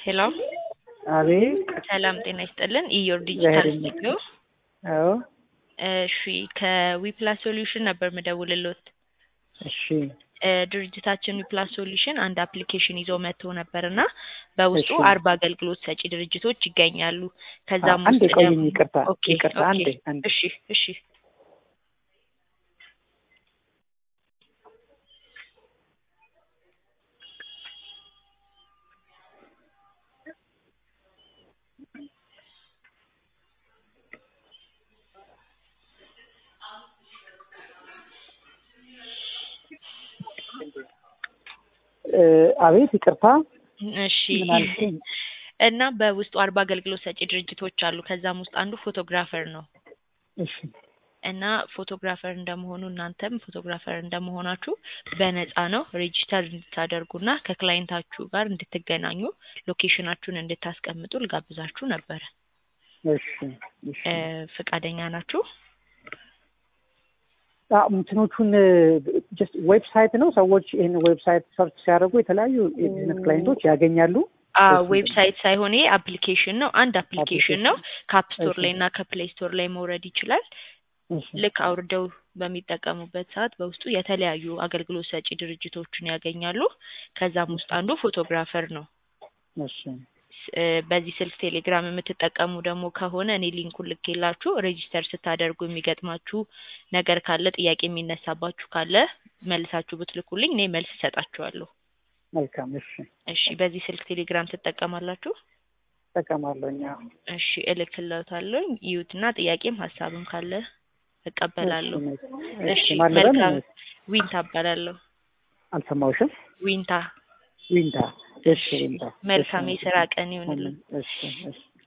ሄሎ አቤት ሰላም ጤና ይስጥልን። ኢዮር ዲጂታል እግዚአብሔር ስቱዲዮ። አዎ እሺ ከዊፕላስ ሶሉሽን ነበር ምደውልሎት። እሺ እ ድርጅታችን ዊፕላስ ሶሉሽን አንድ አፕሊኬሽን ይዞ መጥቶ ነበር እና በውስጡ እሺ። አርባ አገልግሎት ሰጪ ድርጅቶች ይገኛሉ። ከዛም አንዴ ውስጥ ቆይኝ፣ ደግሞ- ይቅርታ ኦኬ ይቅርታ፣ ኦኬ። አንዴ አንዴ እሺ እሺ እ አቤት ይቅርታ፣ እሺ ምን አልሽኝ? እና በውስጡ አርባ አገልግሎት ሰጪ ድርጅቶች አሉ። ከዛም ውስጥ አንዱ ፎቶግራፈር ነው እሺ እና ፎቶግራፈር እንደመሆኑ እናንተም ፎቶግራፈር እንደመሆናችሁ በነፃ ነው ሬጂስተር እንድታደርጉና ከክላይንታችሁ ጋር እንድትገናኙ ሎኬሽናችሁን እንድታስቀምጡ ልጋብዛችሁ ነበረ። እሺ እሺ። እ ፈቃደኛ ናችሁ? አ እንትኖቹን ጀስት ዌብሳይት ነው። ሰዎች ይህን ዌብሳይት ሰርች ሲያደርጉ የተለያዩ የቢዝነስ ክላይንቶች ያገኛሉ። አዎ እሺ። ዌብሳይት ሳይሆን ይሄ አፕሊኬሽን ነው። አንድ አፕሊኬሽን ነው። ከአፕ ስቶር እሺ። ላይ እና ከፕሌይ ስቶር ላይ መውረድ ይችላል። እሺ ልክ አውርደው በሚጠቀሙበት ሰዓት በውስጡ የተለያዩ አገልግሎት ሰጪ ድርጅቶችን ያገኛሉ። ከዛም ውስጥ አንዱ ፎቶግራፈር ነው። እሺ ስ- እ በዚህ ስልክ ቴሌግራም የምትጠቀሙ ደግሞ ከሆነ እኔ ሊንኩን ልኬላችሁ ሬጂስተር ስታደርጉ የሚገጥማችሁ ነገር ካለ ጥያቄ የሚነሳባችሁ ካለ መልሳችሁ ብትልኩልኝ እኔ መልስ እሰጣችኋለሁ። መልካም። እሺ እሺ በዚህ ስልክ ቴሌግራም ትጠቀማላችሁ? እጠቀማለሁ። እኛ እሺ እልክልዎታለሁ። ይዩትና ጥያቄም ሀሳብም ካለ እቀበላለሁ። እሺ እሺ ማለበን መልካም። ዊንታ እባላለሁ። አልሰማሁሽም። ዊንታ። ዊንታ። እሺ ዊንታ። መልካም እሺ፣ የስራ ቀን ይሁንልን። እሺ እሺ